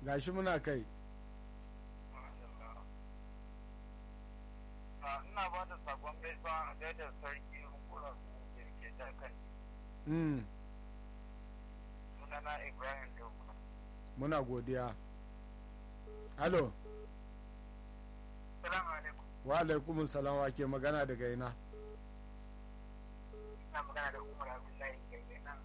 gashi muna kai ina ba da sakon gaisuwa a gaida sarki hukumar da ke dakan mm. sunana ibrahim dokuna muna godiya halo salamu alaikum wa alaikum salam wa ke magana daga ina ina magana da umar abdullahi ke nan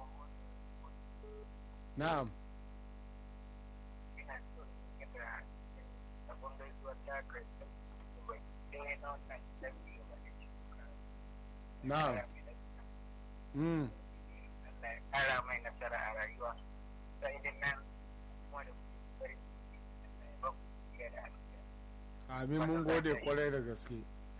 na'am ina so in da sakon gaisuwa ta kai ɗaya na wannan sarki wanda ke na'am mm. Allah ya ƙara mai nasara a rayuwa sai idan nan kuma da bari ba ku iya da alƙiya amin mun gode kwarai da gaske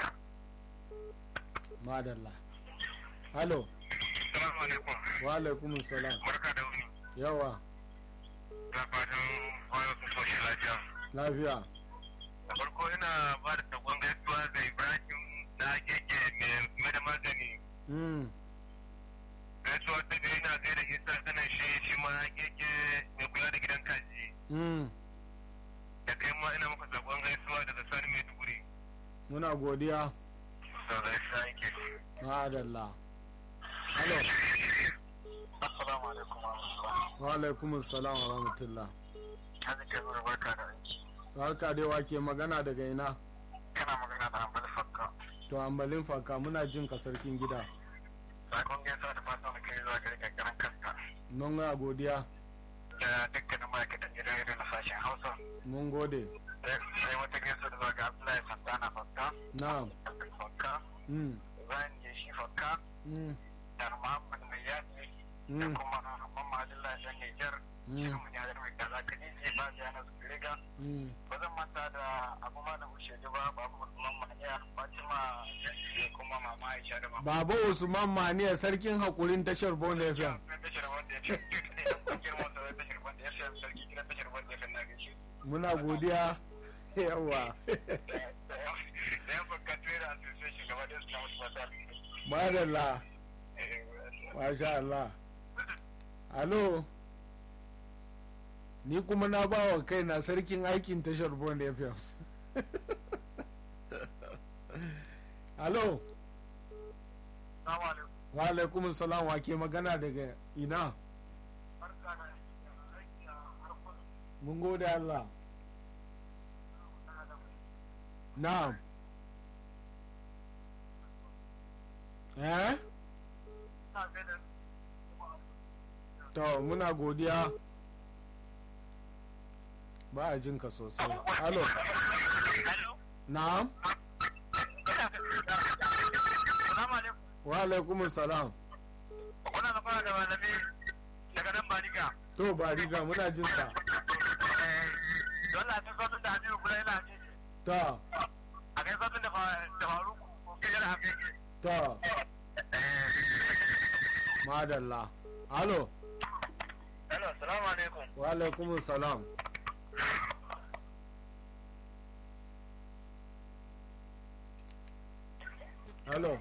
madalla halo salamu alaikum wa alaikum salam barka da wuni yawa da fatan kwayo sun soshi lafiya lafiya da farko ina ba da sakon gaisuwa ga ibrahim na keke mai da magani mm. gaisuwa ta ga ina gaida isa kanan shi shi ma keke mai kula da gidan kaji Mm. da kai ma ina maka sakon gaisuwa daga sani mai duguri muna godiya da gaisuwa yake madalla halo assalamu alaikum wa rahmatullahi wa alaikum salam wa rahmatullah hannun kai zuwa barka da aiki barka dai wa ke magana daga ina kana magana da hambali fakka to ambalin faka muna jin ka sarkin gida sakon gaisuwa da fatan da kai zuwa gari kankaran kanka mun ga godiya da dukkanin ma'aikatan gidan irin na sashen hausa mun gode sai wata gaisuwa da zuwa ga abdullahi santana fakka na'am fakka mm. zan je shi fakka Mm. da muhammad mai yaƙi da Mm. kuma mamma abdullahi dan nijar Mm. shirin mu yadda mai kaza ka ne ba da yana su riga Mm. ba zan manta da abu ma da wuce ba babu usman maniya fatima da kuma mama aisha da mama baba usman maniya sarkin hakurin tashar bon fm tashar wanda ya fi ne a kungiyar motsa da tashar wanda ya fi sarki gidan tashar wanda ya fi na gaishe muna godiya yawa da yan fakka trader association gaba da su na wasu masu alƙi madalla masha Allah alo ni kuma na ba wa kaina sarkin aikin tashar bon fm alo Salamu alaikum. wa alaikum salam wa ke magana daga ina Barka da aiki a harkar mun gode Allah na'am eh to muna godiya ba a jin ka sosai alo Hello? na'am Salamu alaikum. wa alaikum salam Kuna da fara da malami daga nan Bariga. to ba riga muna jin ka Dole a cikin sautin da Aminu Kula yana ce ta a kai sautin da Faruku ko ke yana haka yake. ta madalla alo Hello, salamu alaikum. wa alaikum salam alo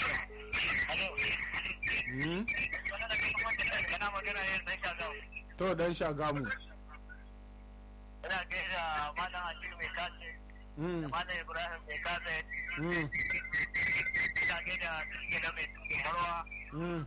hmm? Kana magana yin sai ka zau. to dan shagamu Ina gaida Malam Aliyu mai kace, hmm. Malam Ibrahim mai kace, hmm. ina gaida Tuske da mai Marwa. hmm.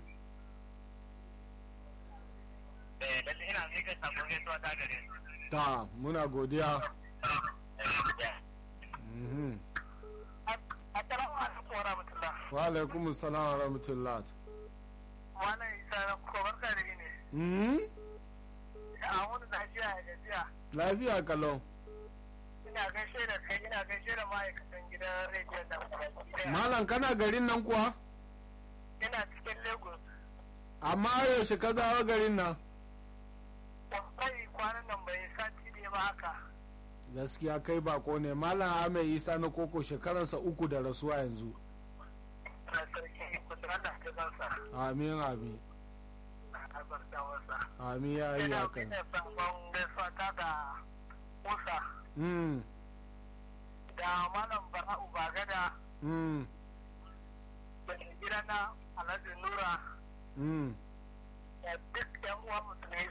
Eh, lalle ina mika sabon gaisuwa ta gare su. ta muna godiya Eh, Mhm. Assalamu alaikum wa rahmatullah. wa alaikum salam wa rahmatullah Malam Isa na ko barka da ne. hmm? A wani lafiya a gajiya. lafiya kalau Ina gaishe da kai ina gaishe da ma'aikatan gidan rediyon da baki daya. malam kana garin nan kuwa Ina cikin Lagos. amma yaushe ka zawo garin nan Wallahi kwanan nan bai sati ne ba haka. gaskiya kai bako ne malam ahmed isa na koko shekaransa uku da rasuwa yanzu Na sarki kusuran da ke zansa. amin amin Na albarta masa. amin ya yi Ina hakan ina sabon gaisuwa ta da Musa mm. da Malam Bara'u Bagada Mm. da gidana Alhaji Nura Mm. da duk 'yan uwan musulmi